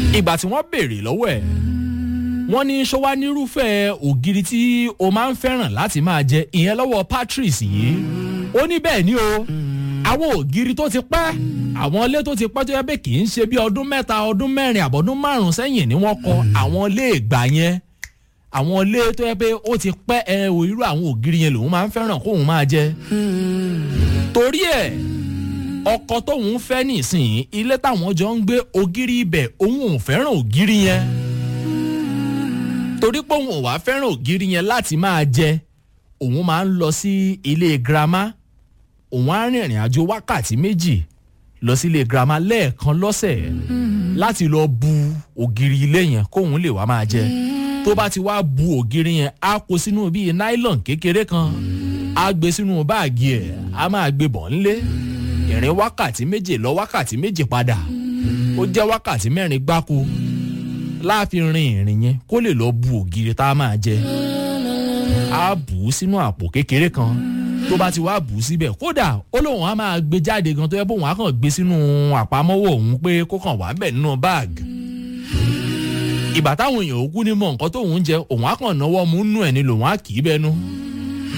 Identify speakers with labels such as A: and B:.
A: ìgbà tí wọ́n béèrè lọ́wọ́ ẹ̀ wọ́n ní ṣọwá nírúfẹ́ ògiri tí o máa ń fẹ́ràn láti máa jẹ ìyẹn lọ́wọ́ patrice yìí ó ní bẹ́ẹ̀ ni o àwọn ògiri tó ti pẹ́ àwọn ilé tó ti pẹ́ tó yẹ pé kì í ṣe bí ọdún mẹ́ta ọdún mẹ́rin àbọ̀dún márùn-ún sẹ́yìn ni wọ́n kọ àwọn ilé ìgbà yẹn àwọn ilé tó yẹ pé ó ti pẹ́ ẹ o irú àwọn ògiri yẹn lòun máa ń fẹ́ràn kóun máa jẹ torí ẹ̀ ọkọ tóun fẹ́ nísìnyí ilé táwọn jọ ń gbé ògiri ibẹ̀ òun ò fẹ́ràn ògiri yẹn torí pé òun ò wá fẹ́ràn ògiri yẹn láti máa jẹ òun máa ń lọ sí ilé girama òun á rìnrìn àjò wákàtí méjì lọ sí ilé girama lẹ́ẹ̀kan lọ́sẹ̀ láti lọ bu ògiri ilé yẹn kóun lè wá máa jẹ tó bá ti wá bu ògiri yẹn á kó sínú bíi nylon kékeré kan á gbé sínú báàgì ẹ̀ á máa gbé bọ̀ ńlé ìrìn wákàtí méje lọ wákàtí méje padà ó jẹ́ wákàtí mẹ́rin gbáko láàfin rin ìrìn yẹn kó lè lọ bu ògiri tá a máa jẹ á bù ú sínú àpò kékeré kan tó bá ti wá bù ú síbẹ̀ kódà ó lóun á máa gbé jáde gan tó yẹ bóun á kàn gbé sínú àpamọ́wọ́ òun pé kó kàn wá bẹ̀ nínú báàgì ìgbà táwọn èèyàn òkú ní mọ nǹkan tóun jẹ òun á kàn náwó mú nú ẹ̀ ni lòun á kì í bẹnu